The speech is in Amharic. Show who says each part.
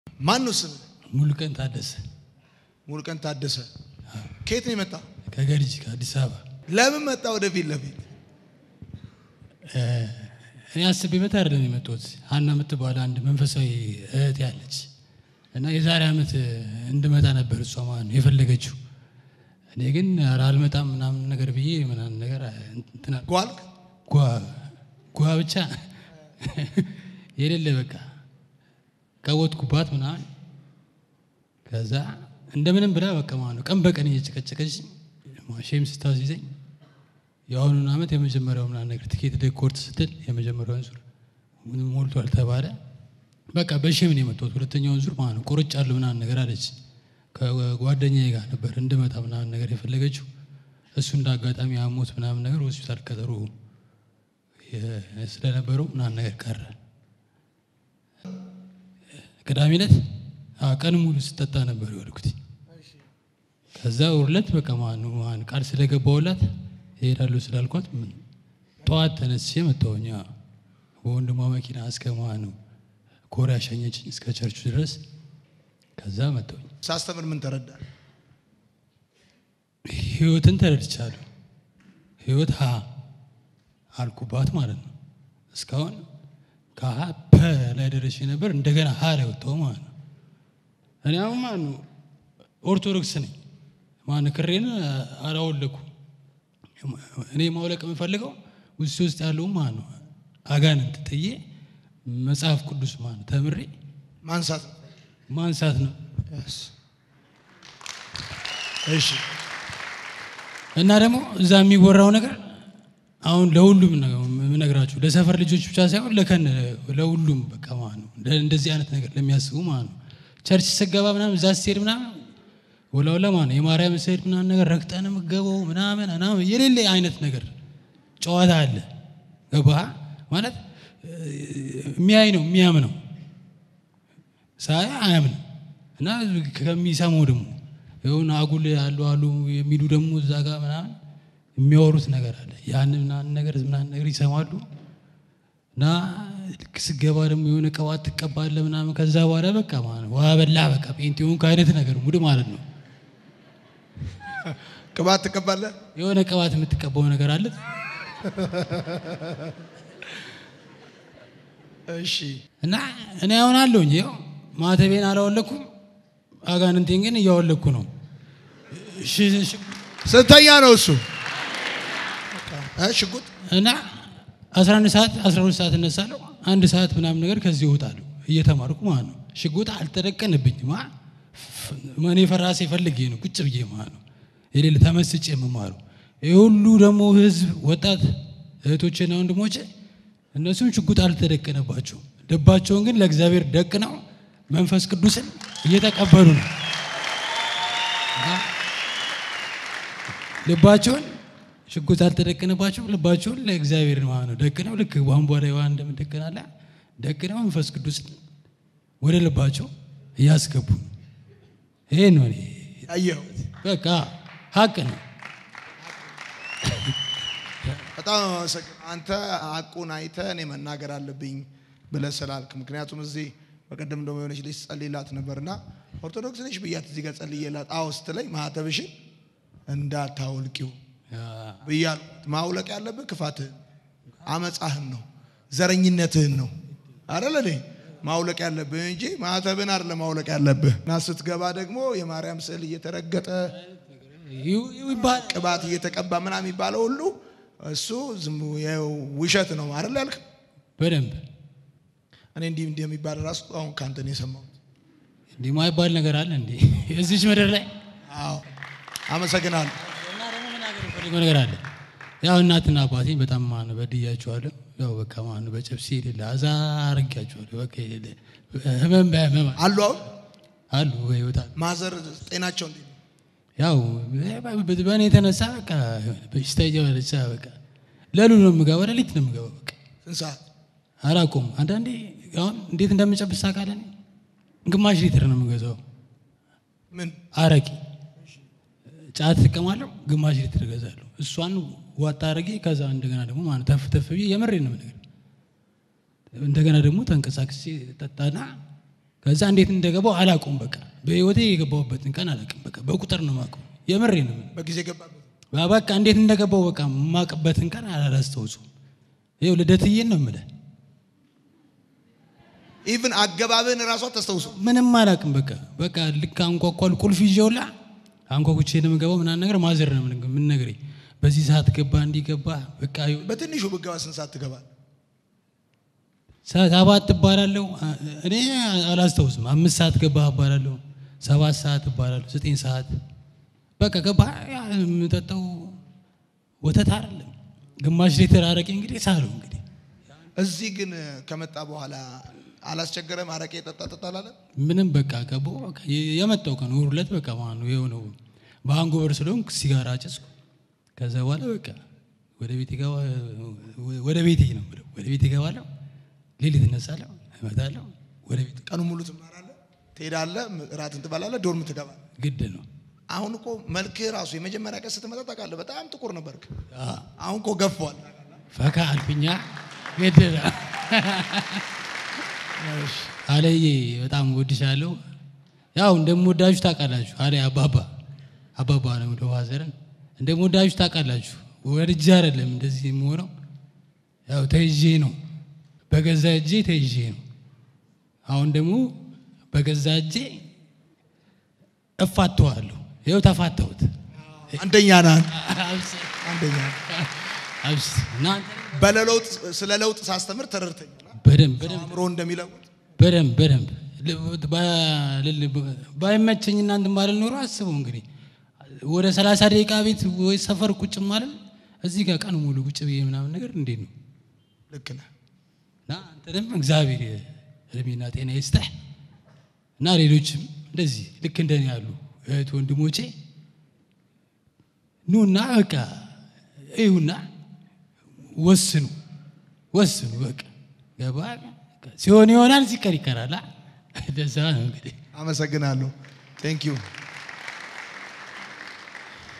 Speaker 1: ማን ነው ስም?
Speaker 2: ሙሉቀን ታደሰ
Speaker 1: ሙሉቀን ታደሰ። ከየት ነው የመጣ?
Speaker 2: ከገርጂ ከአዲስ አበባ።
Speaker 1: ለምን መጣ ወደ ፊት ለፊት?
Speaker 2: እኔ አስቤበት አይደለም የመጣሁት። ሀና የምትባል አንድ መንፈሳዊ እህት ያለች እና የዛሬ ዓመት እንድመጣ ነበር እሷ ማለት ነው የፈለገችው። እኔ ግን ኧረ አልመጣም ምናምን ነገር ብዬ ምናምን ነገር እንትን አልኩ።
Speaker 1: ጓልክ
Speaker 2: ጓ ጓ ብቻ የሌለ በቃ ቀወጥኩባት ምናምን። ከዛ እንደምንም ብላ በቃ ማለት ነው ቀን በቀን እየጨቀጨቀች ሼም ስታስይዘኝ የአሁኑን ዓመት የመጀመሪያው ምናምን ነገር ትኬት ደኮርት ስትል የመጀመሪያውን ዙር ሞልቷል ተባለ። በቃ በሼም ነው የመጣሁት። ሁለተኛውን ዙር ማለት ነው ቆርጫለሁ ምናምን ነገር አለች። ከጓደኛዬ ጋር ነበር እንድመጣ ምናምን ነገር የፈለገችው። እሱ እንደ አጋጣሚ አሞት ምናምን ነገር ሆስፒታል ቀጠሮ ስለነበረው ምናምን ነገር ቀረ። ቅዳሜ ዕለት ቀን ሙሉ ስጠጣ ነበር የዋልኩት። ከዛ ውርለት በቃ ማኑ ማን ቃል ስለገባውላት እሄዳለሁ ስላልኳት ምን ጠዋት ተነስቼ መጣሁኝ። በወንድሟ መኪና እስከ ማኑ ኮሪያ ሸኘችኝ እስከ ቸርቹ ድረስ። ከዛ መጣሁኝ።
Speaker 1: ሳስተምር ምን ተረዳ?
Speaker 2: ህይወትን ተረድቻለሁ። ህይወት ሀ አልኩባት ማለት ነው። እስካሁን ከሀ ፐ ላይ ደረሼ ነበር። እንደገና ሀ ላይ ወጣሁ ማለት ነው። እኔ አሁን ማለት ነው ኦርቶዶክስ ነኝ። ማን ክሬን አላወለኩ። እኔ ማውለቅ የምፈልገው ውስጥ ውስጥ ያለው ማለት ነው አጋንንት ጥዬ መጽሐፍ ቅዱስ ማለት ነው ተምሬ
Speaker 1: ማንሳት ነው።
Speaker 2: ማንሳት ነው።
Speaker 1: እሺ
Speaker 2: እና ደግሞ እዛ የሚወራው ነገር አሁን ለሁሉም ነው የምነግራችሁ፣ ለሰፈር ልጆች ብቻ ሳይሆን ለከን ለሁሉም በቃ ማለት ነው እንደዚህ አይነት ነገር ለሚያስቡ ማለት ነው። ቸርች ስገባ ምናምን እዛ ስትሄድ ምናምን ወላውላ ማለት ነው የማርያም ስሄድ ምናምን ነገር ረግጠን የምገባው ምናምን ምናምን የሌለ አይነት ነገር ጨዋታ አለ። ገባህ ማለት የሚያይ ነው የሚያምነው ሳይ አያምንም እና ከሚሰማው ደግሞ የሆነ አጉል አሉ አሉ የሚሉ ደግሞ እዛ ጋር ምናምን የሚያወሩት ነገር አለ። ያን ምናምን ነገር ምናምን ነገር ይሰማሉ እና ልክ ስገባ ደግሞ የሆነ ቅባት ትቀባለህ ምናምን ከዛ በኋላ በቃ ማለት ነው ዋ በላ በቃ ጴንጤውን ከአይነት ነገር ሙድ ማለት ነው።
Speaker 1: ቅባት ትቀባለህ?
Speaker 2: የሆነ ቅባት የምትቀባው ነገር አለ።
Speaker 1: እሺ
Speaker 2: እና እኔ አሁን አለሁኝ ይኸው ማተቤን አላወለኩም፣ አጋንንቴን ግን እያወለኩ ነው። እሺ እሺ
Speaker 1: ስንተኛ ነው እሱ? እ ሽጉጥ
Speaker 2: እና 11 ሰዓት 12 ሰዓት እነሳለሁ። አንድ ሰዓት ምናምን ነገር ከዚህ እወጣለሁ እየተማርኩ ማለት ነው። ሽጉጥ አልተደቀንብኝም። አ እኔ ፈራሴ ፈልጌ ነው ቁጭ ብዬ ማለት ነው የሌለ ተመስጬ የምማሩ ይህ ሁሉ ደግሞ ህዝብ ወጣት እህቶቼና ወንድሞቼ እነሱም ሽጉጥ አልተደቀነባቸውም። ልባቸውን ግን ለእግዚአብሔር ደቅነው መንፈስ ቅዱስን እየተቀበሉ ነው። ልባቸውን ሽጉጥ አልተደቀነባቸው ልባቸውን ለእግዚአብሔር ማለት ነው ደቅነው ልክ ቧንቧ ላይ ውሃ እንደምደቀናለ ደቅነው መንፈስ ቅዱስን ወደ ልባቸው እያስገቡ ነው። ይሄ ነው እኔ
Speaker 1: ያየኸው?
Speaker 2: በቃ ሀቅ ነው።
Speaker 1: በጣም አመሰግናለሁ። አንተ ሀቁን አይተህ እኔ መናገር አለብኝ ብለህ ስላልክ፣ ምክንያቱም እዚህ በቀደም ደግሞ የሆነች ልጅ ጸልይላት ነበርና ኦርቶዶክስ ነሽ ብያት እዚህ ጋር ጸልዬላት አዎ ስትለኝ ማህተብሽን እንዳታውልቂው ብያለሁ። ማውለቅ ያለብህ ክፋትህን፣ አመፃህን ነው፣ ዘረኝነትህን ነው አይደል እንዴ? ማውለቅ ያለብህ እንጂ ማህተብን አይደለም ማውለቅ ያለብህ። እና ስትገባ ደግሞ የማርያም ስዕል እየተረገጠ
Speaker 2: ይባል
Speaker 1: ቅባት እየተቀባ ምናምን የሚባለው ሁሉ እሱ ዝም ውሸት ነው አይደል ያልክ?
Speaker 2: በደንብ
Speaker 1: እኔ እንዲህ እንዲህ የሚባል ራሱ አሁን ከአንተ ነው የሰማሁት።
Speaker 2: እንዲህ ማይባል ነገር አለ እንዴ እዚች ምድር ላይ?
Speaker 1: አዎ አመሰግናለሁ።
Speaker 2: እና ደግሞ ምን አገር ፈልገው ነገር አለ። ያው እናትና አባቴን በጣም ማን በድያቸዋለሁ። ያው በቃ ማን በጨብሲ የሌለ አዛ አርጊያቸዋለሁ። በቃ የሌለ ህመም በህመም
Speaker 1: አሉ አሁን
Speaker 2: አሉ በህይወት አሉ።
Speaker 1: ማዘር ጤናቸው እንዴት ነው?
Speaker 2: ያው በእኔ የተነሳ በቃ በሽታ እየበለቻ በቃ ለሉ ነው የምገባው፣ ሌሊት ነው የምገባው። በቃ
Speaker 1: ስንት ሰዓት?
Speaker 2: አላውቀውም። አንዳንዴ አሁን እንዴት እንደምጨብስ ታውቃለህ? ግማሽ ሊትር ነው የምገዛው
Speaker 1: ምን
Speaker 2: አረቂ ጫት ትቀማለሁ፣ ግማሽ ሊትር እገዛለሁ። እሷን ዋጣ አረጌ ከዛ እንደገና ደግሞ ማለት ተፍ ተፍ ብዬ የምሬን ነው የምነግርህ። እንደገና ደግሞ ተንቀሳቅሴ ጠጣና ከዛ እንዴት እንደገባው አላውቀውም። በቃ በህይወቴ የገባሁበትን ቀን አላውቅም። በቃ በቁጥር ነው የማውቀው። የምሬ ነው።
Speaker 1: በጊዜ ገባበት።
Speaker 2: በቃ እንዴት እንደገባው በቃ የማውቅበትን ቀን አላስታውሱም። ይኸው ልደትዬን ነው የምልህ።
Speaker 1: ኢቭን አገባብህን እራሷ ተስተውሱ።
Speaker 2: ምንም አላውቅም። በቃ በቃ ልክ አንኳኳል ቁልፍ ይዤውላ አንኳኩቼ ነው የምገባው ምናምን ነገር ማዘር ነው ምን ነገሬ በዚህ ሰዓት ገባ እንዲገባ በቃ ይኸው
Speaker 1: በትንሹ ብገባ ስንት ሰዓት ትገባል?
Speaker 2: ሰባት እባላለሁ። እኔ አላስታውስም። አምስት ሰዓት ገባህ እባላለሁ። ሰባት ሰዓት እባላለሁ። ዘጠኝ ሰዓት በቃ ገባህ። ያ የምጠጣው ወተት አይደለም ግማሽ ሊትር አረቄ እንግዲህ ሳለው እንግዲህ
Speaker 1: እዚህ ግን ከመጣ በኋላ አላስቸገረም? አረቄ ጠጣ ጠጣ አላለም?
Speaker 2: ምንም በቃ ገባሁ። በቃ የመጣው ቀን እሑድ ዕለት በቃ ማለት ነው የሆነው በሃንጎቨር ስለሆንኩ ሲጋራ አጨስኩ። ከዛ በኋላ በቃ ወደ ቤት ገባ ወደ ቤቴ ነው የምለው። ወደ ቤት እገባለሁ፣ ሌሊት እነሳለሁ፣ እመጣለሁ ወደ ቤት
Speaker 1: ቀኑ ሙሉ ትማራለህ፣ ትሄዳለህ፣ እራትን ትበላለህ፣ ዶርም ትገባለህ።
Speaker 2: ግድ ነው።
Speaker 1: አሁን እኮ መልክህ ራሱ የመጀመሪያ ቀን ስትመጣ ታውቃለህ፣ በጣም ጥቁር ነበርክ።
Speaker 2: አዎ።
Speaker 1: አሁን እኮ ገፏል።
Speaker 2: ፈካ አልፍኛ ግድ ነው። አለዬ በጣም ወድሻለሁ። ያው እንደምወዳችሁ ታውቃላችሁ። አለ አባባ አባባ ነው ወደ ዋዘርን እንደምወዳችሁ ታውቃላችሁ። ወድጄ አይደለም እንደዚህ የምሆነው ያው ተይዤ ነው፣ በገዛ እጄ ተይዤ ነው። አሁን ደግሞ በገዛ እጄ እፋተዋለሁ። ይኸው ተፋተሁት።
Speaker 1: አንደኛ ነህ፣ አንደኛ ነህ።
Speaker 2: አብስ እናንተ
Speaker 1: በለለውጥ ስለ ለውጥ ሳስተምር ተረድተኛል።
Speaker 2: በደንብ በደንብ
Speaker 1: አእምሮ እንደሚለውጥ
Speaker 2: በደንብ በደንብ ል- ባ- ል- ባይመቸኝ እናንተ ባልል ኖሮ አስበው እንግዲህ ወደ ሰላሳ ደቂቃ ቤት ወይ ሰፈር ቁጭ ማለት እዚህ ጋር ቀን ሙሉ ቁጭ ብዬ ምናምን ነገር እንዴት ነው
Speaker 1: ልክ ነህ።
Speaker 2: እና አንተንም እግዚአብሔር እድሜና ጤና ይስጠህ እና ሌሎችም እንደዚህ ልክ እንደኔ ያሉ እህት ወንድሞቼ ኑና በቃ እዩና ወስኑ ወስኑ በቃ ገባ ሲሆን ይሆናል ሲቀር ይቀራል አ? እንደዛ ነው እንግዲህ
Speaker 1: አመሰግናለሁ። ቴንክ ዩ